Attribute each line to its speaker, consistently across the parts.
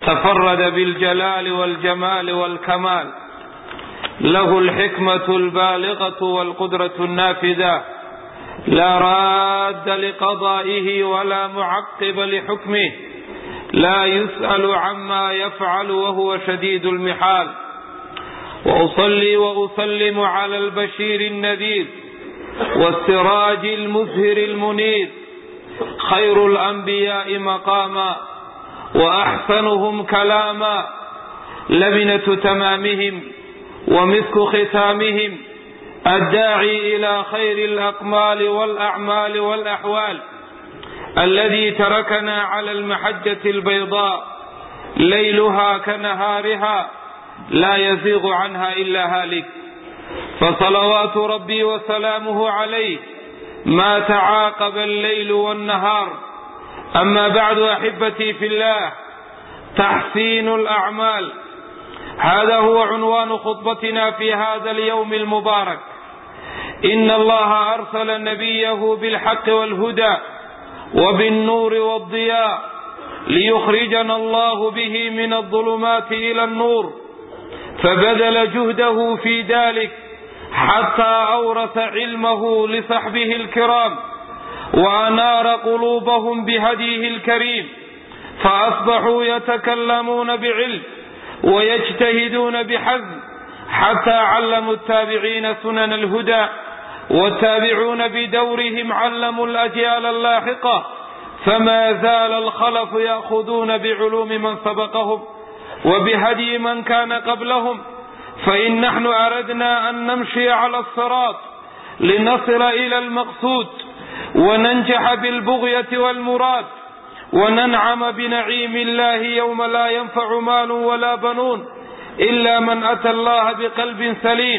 Speaker 1: تفرد بالجلال والجمال والكمال له الحكمة البالغة والقدرة النافذة لا راد لقضائه ولا معقب لحكمه لا يسأل عما يفعل وهو شديد المحال وأصلي وأسلم على البشير النذير والسراج المزهر المنير خير الأنبياء مقاما وأحسنهم كلاما لبنة تمامهم ومسك ختامهم الداعي إلى خير الأقمال والأعمال والأحوال الذي تركنا على المحجة البيضاء ليلها كنهارها لا يزيغ عنها إلا هالك فصلوات ربي وسلامه عليه ما تعاقب الليل والنهار أما بعد أحبتي في الله تحسين الأعمال هذا هو عنوان خطبتنا في هذا اليوم المبارك إن الله أرسل نبيه بالحق والهدى وبالنور والضياء ليخرجنا الله به من الظلمات إلى النور فبذل جهده في ذلك حتى أورث علمه لصحبه الكرام وأنار قلوبهم بهديه الكريم فأصبحوا يتكلمون بعلم ويجتهدون بحزم حتى علموا التابعين سنن الهدى والتابعون بدورهم علموا الأجيال اللاحقة فما زال الخلف يأخذون بعلوم من سبقهم وبهدي من كان قبلهم فإن نحن أردنا أن نمشي على الصراط لنصل إلى المقصود وننجح بالبغية والمراد وننعم بنعيم الله يوم لا ينفع مال ولا بنون إلا من أتى الله بقلب سليم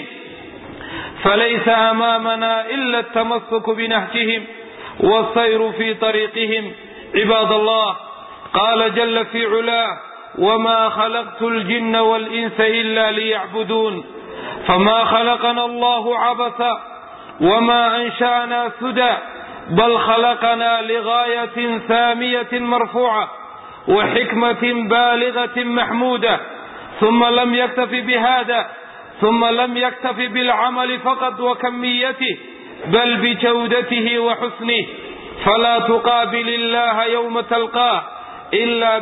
Speaker 1: فليس أمامنا إلا التمسك بنهجهم والسير في طريقهم عباد الله قال جل في علاه وما خلقت الجن والإنس إلا ليعبدون فما خلقنا الله عبثا وما أنشأنا سدى بل خلقنا لغاية سامية مرفوعة وحكمة بالغة محمودة ثم لم يكتف بهذا ثم لم يكتف بالعمل فقط وكميته بل بجودته وحسنه فلا تقابل الله يوم تلقاه إلا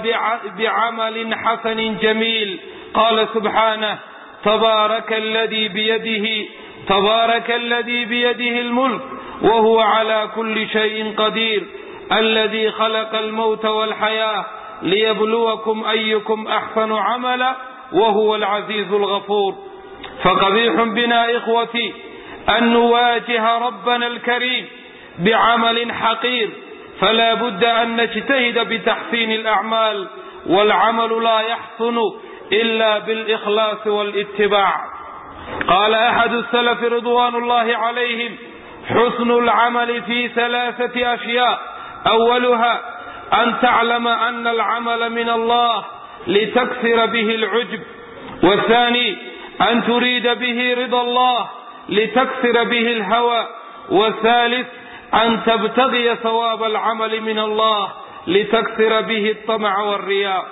Speaker 1: بعمل حسن جميل قال سبحانه تبارك الذي بيده تبارك الذي بيده الملك وهو على كل شيء قدير الذي خلق الموت والحياة ليبلوكم أيكم أحسن عملا وهو العزيز الغفور فقبيح بنا إخوتي أن نواجه ربنا الكريم بعمل حقير فلا بد أن نجتهد بتحسين الأعمال والعمل لا يحسن إلا بالإخلاص والاتباع قال أحد السلف رضوان الله عليهم حسن العمل في ثلاثة أشياء أولها أن تعلم أن العمل من الله لتكسر به العجب والثاني أن تريد به رضا الله لتكسر به الهوى والثالث أن تبتغي ثواب العمل من الله لتكسر به الطمع والرياء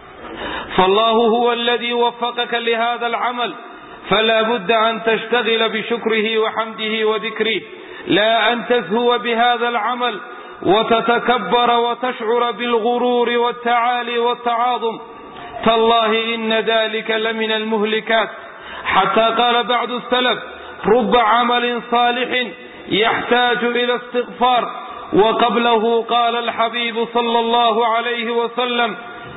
Speaker 1: فالله هو الذي وفقك لهذا العمل فلا بد أن تشتغل بشكره وحمده وذكره لا أن تزهو بهذا العمل وتتكبر وتشعر بالغرور والتعالي والتعاظم تالله إن ذلك لمن المهلكات حتى قال بعض السلف رب عمل صالح يحتاج إلى استغفار وقبله قال الحبيب صلى الله عليه وسلم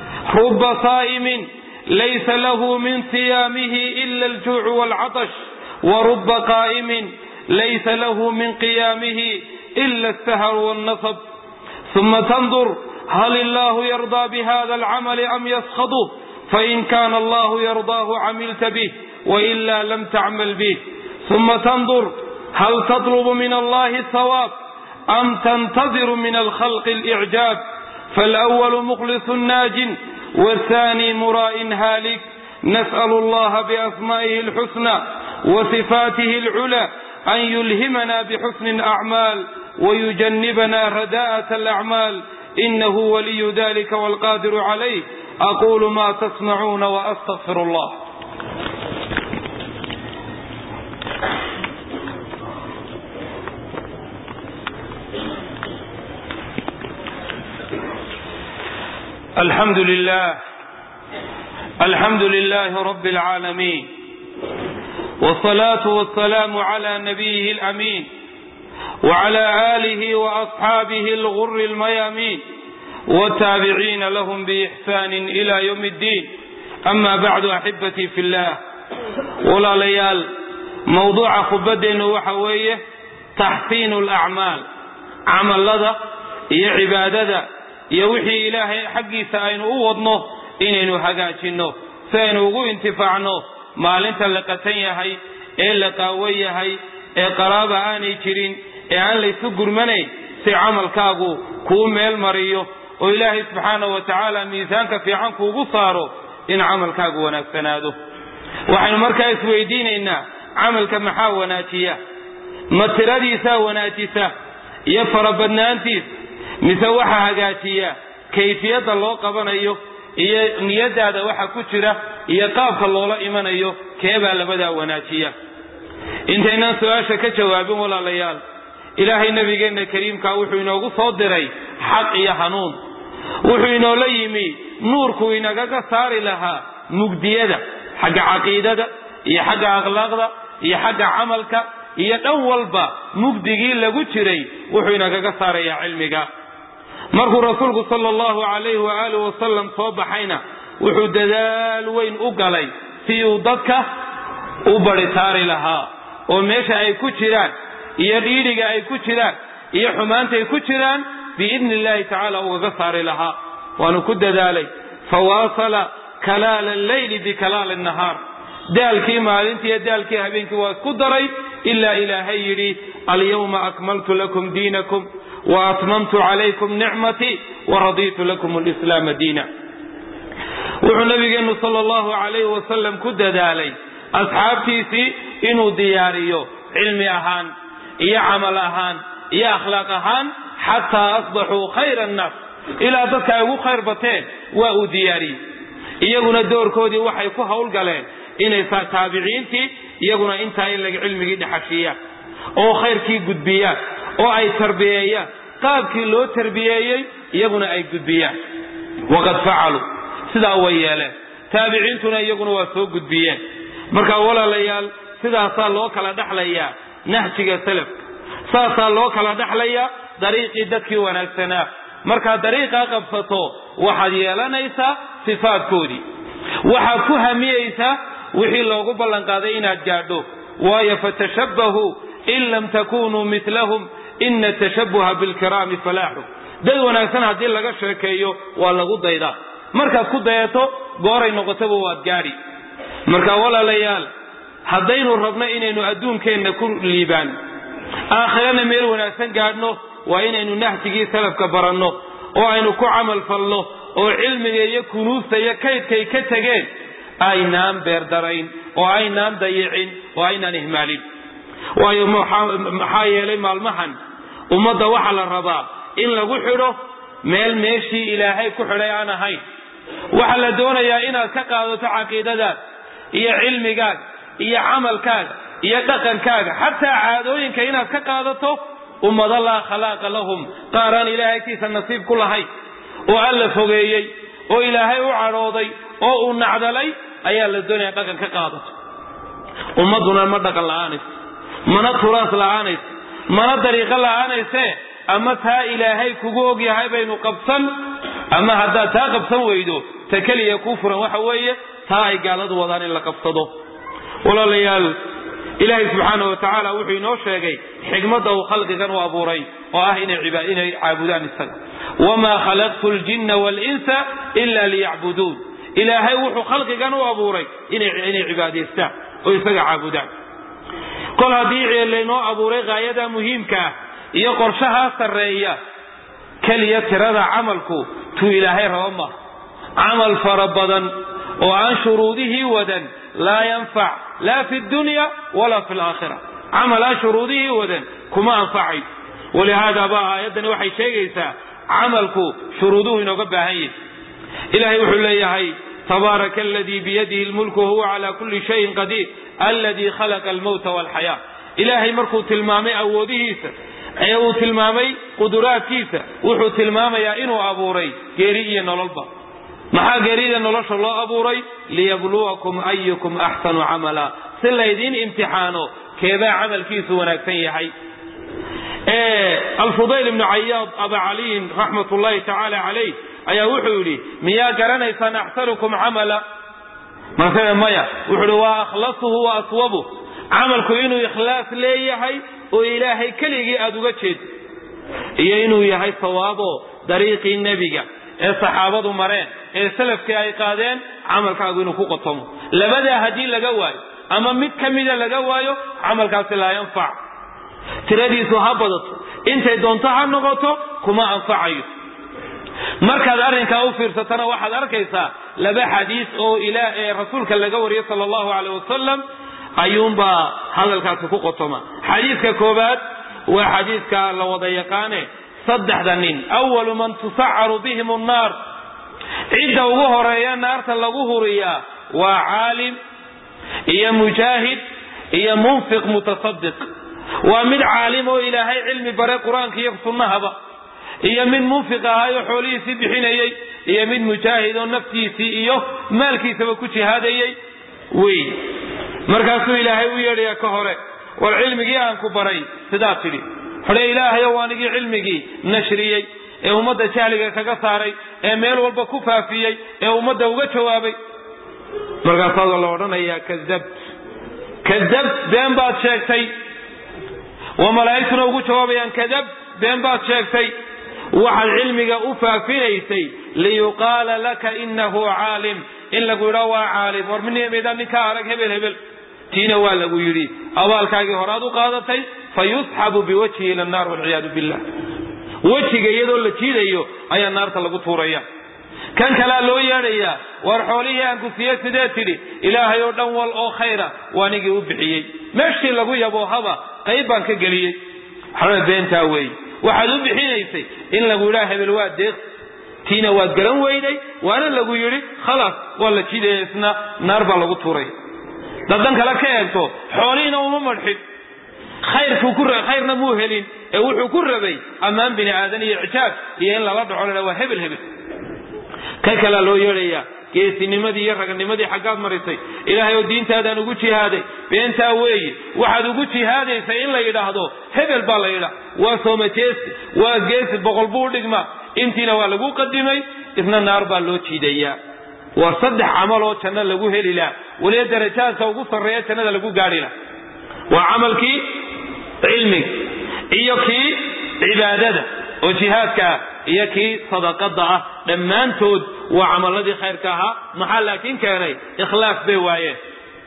Speaker 1: رب صائم ليس له من صيامه إلا الجوع والعطش ورب قائم ليس له من قيامه إلا السهر والنصب ثم تنظر هل الله يرضى بهذا العمل أم يسخطه فإن كان الله يرضاه عملت به وإلا لم تعمل به ثم تنظر هل تطلب من الله الثواب أم تنتظر من الخلق الإعجاب فالأول مخلص ناج والثاني مراء هالك نسأل الله بأسمائه الحسنى وصفاته العلى أن يلهمنا بحسن الأعمال ويجنبنا رداءة الأعمال إنه ولي ذلك والقادر عليه aquulu ma tasmacuuna waastaqfir allah alxamdu lilah alxamdu lilahi rabi اlcaalamiin wsalaatu wasalaamu cla nabiyihi اlamiin wcla alihi waasxaabihi alguri اlmayaamiin wtaabiciina lahm biixsaan ila ywm اddiin ama bacdu axibatii fi llah walaalayaal mawduuca khudbadeennu waxa weeye taxsiinu alacmaal camallada iyo cibaadada iyo wixii ilaahay xaggiisa aynu u wadno inaynu hagaajinno si aynu ugu intifaacno maalinta la qatan yahay ee la qaawan yahay ee qaraaba aanay jirin ee aan laysu gurmanayn si camalkaagu kuu meel mariyo oo ilaahay subxaana wa tacaala miisaanka fiican kuugu saaro in camalkaagu wanaagsanaado waxaynu markaa isweydiinaynaa camalka maxaa wanaajiya ma tiradiisaa wanaajisa iyo farabadnaantiis mise waxa hagaajiya kayfiyadda loo qabanayo iyo niyadaada waxa ku jira iyo qaabka loola imanayo keebaa labadaa wanaajiya intaynaan su-aasha ka jawaabin walaalayaal ilaahay nabigeenna kariimkaa wuxuu inoogu soo diray xaq iyo hanuun wuxuu inoola yimi nuurku inagaga saari lahaa mugdiyada xagga caqiidada iyo xagga akhlaaqda iyo xagga camalka iyo dhan walba mugdigii lagu jiray wuxuu inagaga saarayaa cilmiga markuu rasuulku sala allahu calayhi waaalih wasalam soo baxayna wuxuu dadaal weyn u galay si uu dadka u baritaari lahaa oo meesha ay ku jiraan iyo dhiidhiga ay ku jiraan iyo xumaantay ku jiraan biidni illahi tacaala ugaga saari lahaa waanu ku dadaalay fawaasala kalaala alleyli bikalaali nahaar daalkii maalintii iyo daalkii habeenkii waa isku daray ilaa ilaahay yidhi alyawma akmaltu lakum diinakum wa atmamtu calaykum nicmatii waradiitu lakum lislaama diina wuxuu nabigeenu sal allahu calayhi wasalam ku dadaalay asxaabtiisii inuu diyaariyo cilmi ahaan iyo camal ahaan iyo akhlaaq ahaan xataa asbaxuu khayra annaas ilaa dadka ay ugu khayr bateen waa uu diyaariyey iyaguna doorkoodii waxay ku howlgaleen inay taabiciintii iyaguna intaa in laga cilmigii dhexashiiyaan oo khayrkii gudbiyaan oo ay tarbiyeeyaan qaabkii loo tarbiyeeyey iyaguna ay gudbiyaan waqad facaluu sidaa way yeeleen taabiciintuna iyaguna waa soo gudbiyeen marka walaalayaal sidaasaa loo kala dhexlayaa nahjiga salafka saasaa loo kala dhexlayaa dariiqii dadkii wanaagsanaa markaad dariiqaa qabsato waxaad yeelanaysaa sifaadkoodii waxaad ku hamiyeysaa wixii loogu ballanqaaday inaad gaadho waayo fatashabbahuu in lam takunuu milahum ina tashabbuha bilkiraami falaaxu dad wanaagsan haddii laga sheekeeyo waa lagu daydaa markaad ku dayato gooray noqotaba waad gaadhi marka walaalayaal haddaynu rabno inaynu adduunkeenna ku liibaan aakhirana meel wanaagsan gaadhno waa inaynu nahjigii salafka baranno oo aynu ku camal falno oo cilmiga iyo kunuusta iyo kaydkay ka tegeen aynaan beerdarayn oo aynaan dayicin oo aynaan ihmaalin waayo maxaa yeelay maalmahan ummadda waxaa la rabaa in lagu xidho meel meeshii ilaahay ku xidhay aan ahayn waxaa la doonayaa inaad ka qaadato caqiidadaada iyo cilmigaaga iyo camalkaaga iyo dhaqankaaga xataa caadooyinka inaad ka qaadato ummado laa khalaaqa lahum qaar aan ilaahay agtiisa nasiib ku lahayn oo alla fogeeyey oo ilaahay u cadhooday oo uu nacdalay ayaa la doonaya dhaqan ka qaadato ummadduna ma dhaqan la'aanayso mana turaas la'aanayso mana dariiqo la'aanayse ama taa ilaahay kugu ogyahay baynu qabsan ama haddaad taa qabsan weydo ta keliya kuu furan waxa weeye taa ay gaaladu wadaan in la qabsado walaalayaal ilaahay subxaana wa tacaala wuxuu inoo sheegay xikmadda uu khalqigan u abuuray oo ah inay caabudaan isaga wamaa khalaqtu ljinna waalinsa ila liyacbuduun ilaahay wuxuu khalqigan u abuuray inay cibaadaystaan oo isaga caabudaan kol haddii laynoo abuuray haayada muhiimka ah iyo qorshahaa sarreeya keliya tirada camalku tuu ilaahay raba maaha camal fara badan oo aan shuruudihii wadan laa yanfac laa fi dunya walaa fi laakhira camal aan shuruudihii wadan kuma anfacayo walihaada ba aayaddani waxay sheegaysaa camalku shuruuduhu inooga baahan yahi ilahay wuxuu leeyahay tabaaraka aladii biyadihi lmulku wahuwa cala kuli shayin qadiir aladii khalaqa almowta walxayaa ilaahay markuu tilmaamay awoodihiisa ee uu tilmaamay quduraadkiisa wuxuu tilmaamayaa inuu abuuray geeri iyo nololba maxaa geerida nolosha loo abuuray liyabluwakum ayukum axsanu camala si laydiin imtixaano keebaa camalkiisu wanaagsan yahay alfudayl ibnu cayaad aba caliyin raxmat ullahi tacaala calayh ayaa wuxuu yidhi miyaa garanaysaan axsanukum camala markee maya wuxuu yidhi waa akhlasuhu wa aswabuh camalku inuu ikhlaas leeyahay oo ilaahay keligii aada uga jeedo iyo inuu yahay sawaabo dariiqii nebiga ee saxaabadu mareen ee salafkii ay qaadeen camalkaagu inuu ku qotomo labadaa haddii laga waayo ama mid ka mida laga waayo camalkaasi laa yanfac tiradiisu ha badato intay doonto ha noqoto kuma anfacayo markaad arrinkaa u fiirsatana waxaad arkaysaa laba xadiis oo ee rasuulka laga wariyey sala allahu caleyh wasalam ayuunbaa hadalkaasi ku qotoma xadiiska koobaad waa xadiiska la wada yaqaane saddexda nin awalu man tusacaru bihim annaar cidda ugu horeeya naarta lagu huriyaa waa caalim iyo mujaahid iyo munfiq mutasadiq waa mid caalim oo ilaahay cilmi bare qur-aanka iyo sunnahaba iyo mid munfiq ahaayoo xoolihiisii bixinayey iyo mid mujaahid oo naftiisii iyo maalkiisaba ku jihaadayey wey markaasuu ilaahay u yeedhaya ka hore war cilmigii aan ku baray sidaa tidhi xodhe ilaahayow anigii cilmigii nashriyey ee ummadda jahliga kaga saaray ee meel walba ku faafiyey ee ummadda uga jawaabay markaasaa la odhanayaa kadabt kadabt been baad sheegtay waa malaa'igtuna ugu jawaabayaan kadabt been baad sheegtay waxaad cilmiga u faafinaysay liyuqaala laka inahu caalim in lagu yidhaa waa caalim war minimida ninkaa arag hebel hebel tiina waa lagu yidhi abaalkaagii horaad u qaadatay fa yusxabu biwajhi ila annar walciyaadu billah wejiga iyadoo la jiidayo ayaa naarta lagu tuuraya kan kalea loo yeedhayaa war xoolihii aan ku siiye sidee tidhi ilaahay oo dhan wal oo khayra waa nigii u bixiyey meeshii lagu yaboohaba qayb baan ka geliyey waxba beentaa weeye waxaad u bixinaysay in lagu yidhaha hebel waa deeq tiina waad garan weyday waana lagu yidhi khalaas waa la jidaya isna naar baa lagu tuuray dadan kale ka eegto xoolihiina uma madxin khayrna muu helin ee wuxuu ku rabay ammaan bini aadan iyo icjaab iyo in lala dhaco la waa hebel hebel ka kalea loo yeedhayaa geesinimadii iyo raganimadii xaggaad marisay ilaahay oo diintaadaan ugu jihaaday beentaa weeye waxaad ugu jihaadaysay in la yidhaahdo hebel baa la yidhaa waa soomajeesi waa geesi boqol buu dhigmaa intiina waa lagu qadimay isna naar baa loo jiidayaa waa saddex camal oo janno lagu heli laha weliba darajaadka ugu sarreeya jannada lagu gaadhi laha waa camalkii cilmiga iyo kii cibaadada oo jihaadka ah iyo kii sadaqada ah dhammaantood waa camaladii khayrka ahaa maxaa laakiin keenay ikhlaas bay waayeen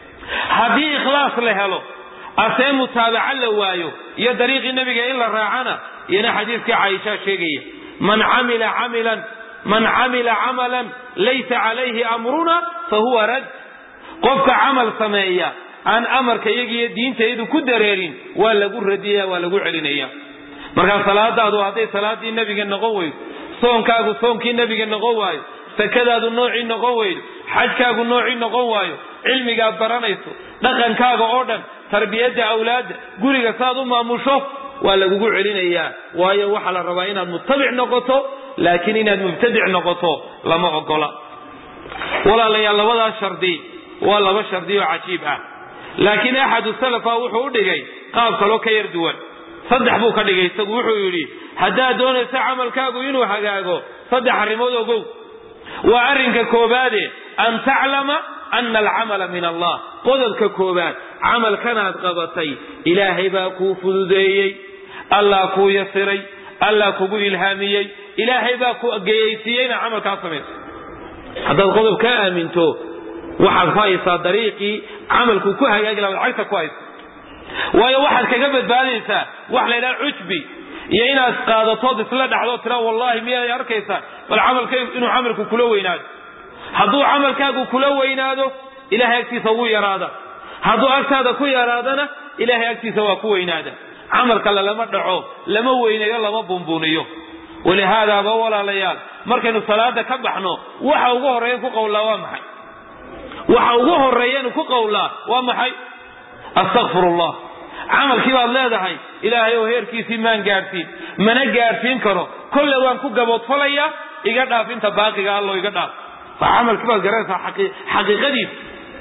Speaker 1: haddii ikhlaas la helo asee mutaabaca la waayo iyo dariiqii nebiga in la raacana iyana xadiiskii caaisha sheegaya man camila camilan man camila camalan laysa calayhi amruna fahuwa rad qofka camal sameeya aan amarka iyagiiyo diintaydu ku dareerin waa lagu radiyaya waa lagu celinaya markaa salaadaadu hadday salaadii nebiga noqon weydo soonkaagu soonkii nebiga noqon waayo sakadaadu noocii noqon weydo xajkaagu noocii noqon waayo cilmigaad baranayso dhaqankaaga oo dhan tarbiyadda awlaadda guriga saaad u maamusho waa lagugu celinayaa waayo waxaa la rabaa inaad mutabic noqoto laakiin inaad mubtadic noqoto lama ogola walaalayaal labadaas shardi waa laba shardi oo cajiib ah laakiin axadu salafa wuxuu u dhigay qaab kaloo ka yar duwan saddex buu ka dhigay isagu wuxuu yidhi haddaad doonayso camalkaagu inuu hagaago saddex arrimood ogow waa arrinka koobaade an taclama ana alcamala min allah qodobka koobaad camalkanaad qabatay ilaahay baa kuu fududeeyey allah kuu yasiray allah kugu ilhaamiyey ilaahay baa ku geyaysiiyey inaad camalkaa samayso haddaad qodob ka aaminto waxaad ku haysaa dariiqii camalku ku hagaagi laha cagta ku haysa waayo waxaad kaga badbaadaysaa wax la ydhaha cujbi iyo inaad qaadatood isla dhacdo tira wallahi miyaad arkaysaa bal camalkaygu inuu camalku kula weynaado hadduu camalkaagu kula weynaado ilahay agtiisa wuu yaraada hadduu agtaada ku yaraadana ilahay agtiisa waa ku weynaada camal kale lama dhaco lama weynayo lama bunbuniyo walihaadaaba walaalayaal markaynu salaada ka baxno waxa ugu horreeyan ku qowlaa waa maxay waxa ugu horreeyanu ku qowlaa waa maxay astakfirullah camalkii baad leedahay ilaahay oo heerkiisii maan gaadhsiin mana gaadhsiin karo kolle waan ku gaboodfalayaa iga dhaaf inta baaqiga allo iga dhaaf waa camalkii baad garanaysaa xaqiiqadiisa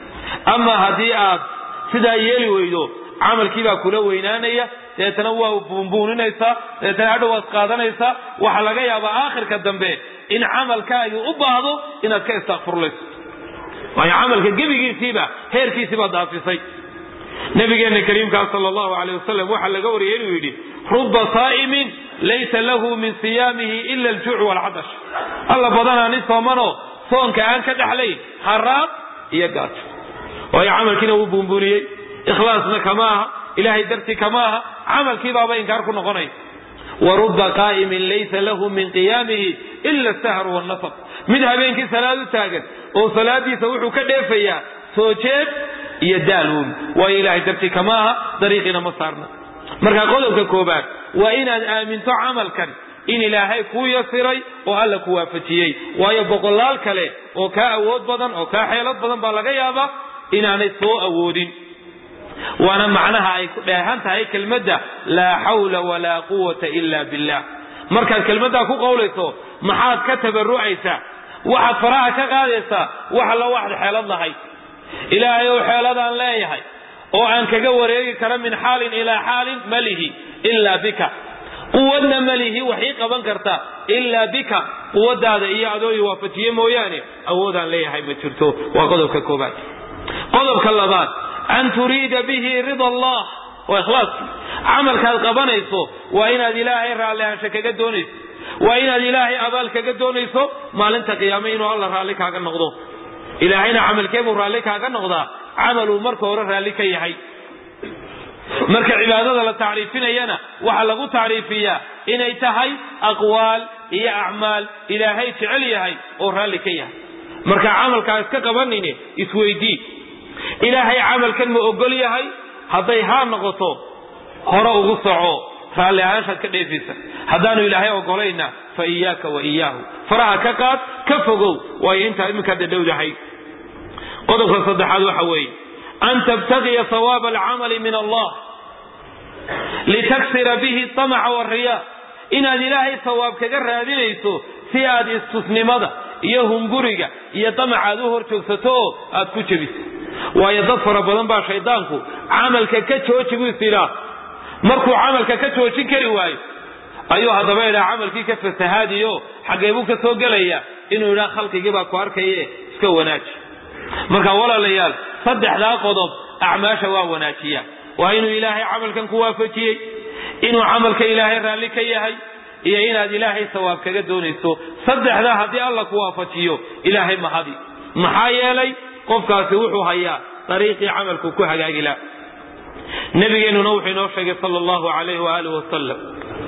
Speaker 1: ama haddii aad sidaa yeeli weydo camalkii baa kula weynaanaya deetana waa buunbuuninaysaa deetana hadhow waad qaadanaysaa waxaa laga yaabaa aakhirka dambe in camalkaagii u baahdo inaad ka istakfurlayso waayo camalka gebigiisiiba heerkiisiibaa daafisay nabigeena kariimkaa sal allahu aleyh wasalam waxaa laga wariyay inuu yidhi ruba saa'imin laysa lahu min siyaamihi ila aljuuc waalcadash alla badanaa nin soomanoo soonka aan ka dhexlayn haraab iyo gaajo waayo camalkiina wuu buunbuuniyey ikhlaasna kama aha ilahay dartii kama aha camalkii baaba inkaar ku noqonaya wa ruba qaa'imin laysa lahu min qiyaamihi ila asahru wannasab mid habeenkii salaad u taagan oo salaadiisa wuxuu ka dheefayaa soo jeed iyo daaluun waayo ilahay dartii kama aha dariiqiina ma saarna marka qodobka koobaad waa inaad aaminto camalkan in ilaahay kuu yasiray oo alla ku waafajiyey waayo boqolaal kale oo kaa awood badan oo kaa xeelad badan baa laga yaabaa inaanay soo awoodin waana macnaha ay ku dheehan tahay kelmadda laa xawla walaa quwata ila billah markaad kelmaddaa ku qowlayso maxaad ka tabarucaysaa waxaad faraha ka qaadaysaa wax alla waxad xeelad lahayd ilaahay ou xeeladaan leeyahay oo aan kaga wareegi kara min xaalin ilaa xaalin malihi ilaa bika quwadna malihi wax ii qaban karta ilaa bika quwadaada iyo adoo i waafajiye mooyaane awoodaan leeyahay ma jirto waa qodobka koobaad qodobka labaad an turiida bihi rida allah waa ikhlaaskii camalkaad qabanayso waa inaad ilaahay raallihaansho kaga doonayso waa inaad ilaahay abaal kaga doonayso maalinta qiyaame inuu alla raalli kaaga noqdo ilaahayna camalkeebuu raalli kaaga noqdaa camaluu marka hore raalli ka yahay marka cibaadada la tacriifinayana waxaa lagu tacriifiyaa inay tahay aqwaal iyo acmaal ilaahay jecel yahay oo raalli ka yahay marka camalkaa iska qabanini isweydii ilaahay camalkan ma ogol yahay hadday haa noqoto hore ugu soco raalli ahaanshaad ka dheefaysa haddaanu ilaahay ogolayna fa iyaaka wa iyaahu faraha ka qaad ka fogow waayo intaa iminkaad dhadhowdahay qodobka saddexaad waxa weeye an tabtagiya sawaaba alcamali min allah litaksira bihi tamaca wariya inaad ilaahay sawaab kaga raadinayso si aad istusnimada iyo hunguriga iyo damaca aad u hor joogsato oo aad ku jebiso waayo dad fara badan baa shaydaanku camalka ka jooji buu is idhaa markuu camalka ka joojin kari waayo ayuu haddaba idhaa camalkii ka fasahaadiyo xaggee buu ka soo gelaya inuu idhaa khalqigii baa ku arkaye iska wanaaji marka walaalayaal saddexdaa qodob acmaasha waa wanaajiya waa inuu ilaahay camalkan ku waafajiyey inuu camalka ilaahay raalli ka yahay iyo inaad ilaahay sawaab kaga doonayso saddexdaa haddii alla ku waafajiyo ilaahay mahadi maxaa yeelay qofkaasi wuxuu hayaa dariiqii camalku ku hagaagi laha nabigeenuna wuxuu inoo sheegay sal allahu alayh waaalih wasalam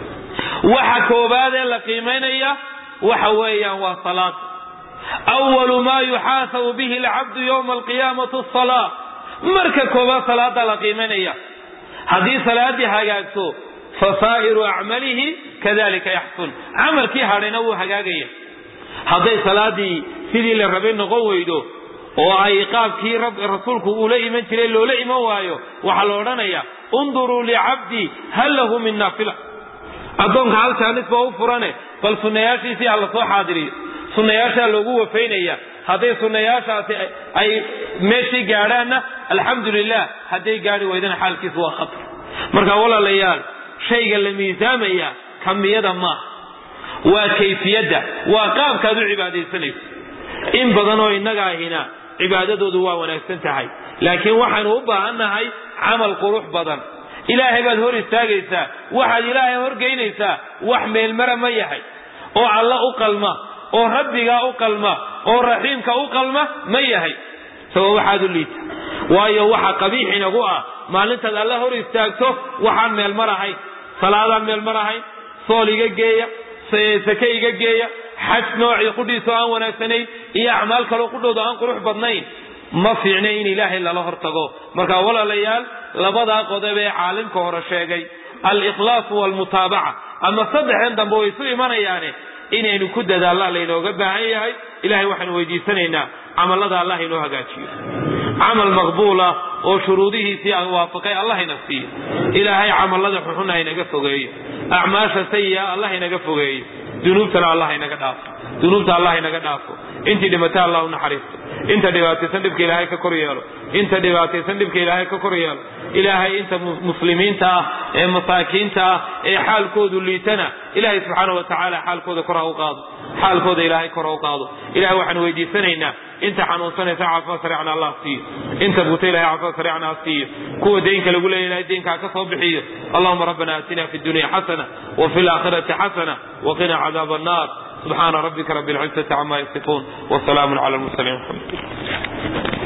Speaker 1: waxa koobaadee la qiimaynaya waxa weeyaan waa salaad awalu maa yuxaasabu bihi alcabdu yowma alqiyaamati asala marka koobaad salaada la qiimaynaya haddii salaadii hagaagto fasaa'iru acmalihi kadalika yaxsun camalkii hadhayna wuu hagaagaya hadday salaadii sidii la rabay noqon weydo oo ay qaabkii rasuulku uula iman jiray loola iman waayo waxaa la odhanaya unduruu licabdii hal lahu min naafila addoonka hal jaanis baa u furane bal sunnayaashiisii ha la soo xaadiriyo sunnayaashaa loogu wafaynaya hadday sunnayaashaasi ay meeshii gaadhaanna alxamdu lilah hadday gaadhi weydana xaalkiisu waa khatar marka walaalayaal shayga la miisaamaya kamiyada maaha waa kayfiyadda waa qaabkaad u cibaadaysanayso in badan oo innaga ahina cibaadadoodu waa wanaagsan tahay laakiin waxaynu u baahannahay camal qurux badan ilaahay baad hor istaagaysaa waxaad ilaahay horgeynaysaa wax meelmara ma yahay oo alla u qalma oo rabbigaa u qalma oo raxiimka u qalma ma yahay sabab waxaad u liita waayo waxa qabiix inagu ah maalintaad alla hor istaagto waxaan meelmar ahayn salaadaan meelmar ahayn sool iga geeya sake iga geeya xaj noocii qudhiisoo aan wanaagsanayn iyo acmaal kaloo qudhooda aan qurux badnayn ma fiicna in ilaahay lala hortago marka walaalayaal labadaa qodob ee caalimka hore sheegay alikhlaasu waalmutaabaca ama saddexdan dambe way isu imanayaane inaynu ku dadaallaan laynooga baahan yahay ilahay waxaanu weydiisanaynaa camallada allah inoo hagaajiyo camal maqbuula oo shuruudihiisii aan waafaqay allah ina siiyo ilaahay camallada xuxun haynaga fogeeyo acmaasha sayi'a allah inaga fogeeyo dunuubtana allah inaga dhaafo dunuubta allah inaga dhaafo intii dhimata allah u naxariisto inta dhibaataysan dhibka ilaahay ka kor yeelo inta dhibaataysan dhibka ilaahay ka kor yeelo ilaahay inta muslimiinta ah ee masaakiinta ah ee xaalkoodu liitana ilaahay subxaana wa tacaala xaalkooda kor ha u qaado xaalkooda ilaahay kor ha u qaado ilahay waxaan weydiisanaynaa inta xanuunsanaysa caafimaad sariicna allah siiyo inta buuta ilahay caafimaad sariicna ha siiyo kuwa deynka lagu leeya ilahay deynka ha ka soo bixiyo allahuma rabbana aatina fi dunya xasana وفي الآخرة حسنة وقنا عذاب النار سبحان ربك رب العزة عما يصفون وسلام على المرسلين الحمد لله